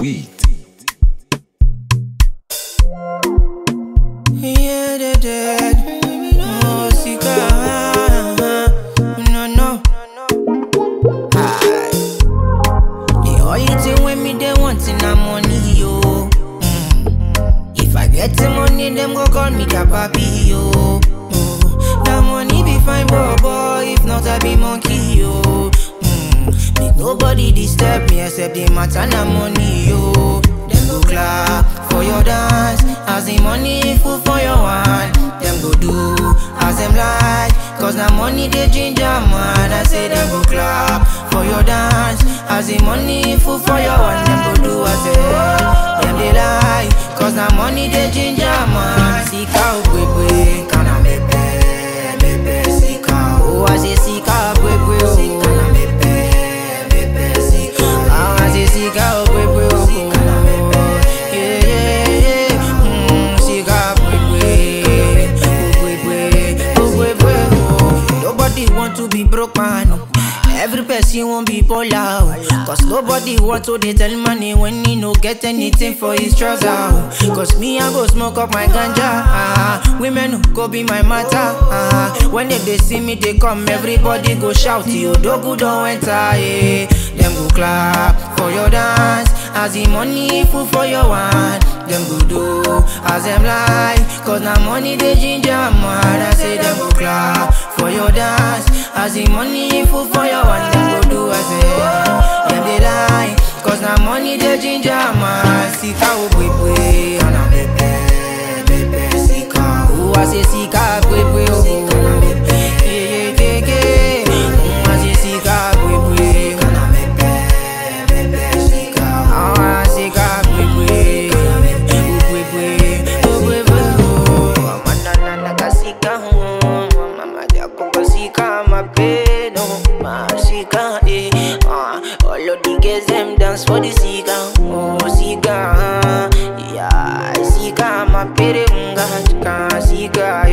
beat. Yeah, they dead. Oh, Sika. No, no. Aye. The only thing when me they want in a money, yo. Mm. If I get the money, them go call me Kapapi, yo. Oh. That money be fine, boy, boy. If not, I be monkey, yo. Mm. Make nobody disturb me except the matter na money, yo. Them go clap for your dance as the money full for your hand. Them go do as them like, cause na money they ginger man. I say them go clap for your dance as the money full for your hand. Them go do as them, them they lie, cause na money they ginger man. Sika ubwebwe, kana mepe, mepe sika. Oh, I say sika ubwebwe, oh. Sika na mepe, mepe sika. Ah, I say sika ubwebwe, oh. Sika na mepe, yeah, yeah, yeah. Mm, sika ubwebwe, ubwebwe, ubwebwe, oh. Nobody want to be broke man. oh. Every person won't be polar oh. Cause nobody want to they tell money when he no get anything for his trouser oh. Cause me I go smoke up my ganja ah. Women who go be my matter ah. When they, they see me they come everybody go shout Yo dogu don't enter yeah. Them go clap for your dance As the money full for your hand Them go do as them like Cause now money they ginger man I say them go clap for your dance As the money full for your hand Them go do as them Them they lie Cause now money they ginger man Sika ubwebwe Ana bebe bebe sika Oh I say sika bwebwe oh Yeah yeah yeah yeah Mm, I say sika bwebwe Ana bebe bebe sika Ah sika bwebwe Ubwebwe ubwebwe oh Amana na kasika oh Mama japo kasika mapeno Masika eh ah All of the girls them dance for the sika Oh sika Yeah sika mapere unga Sika sika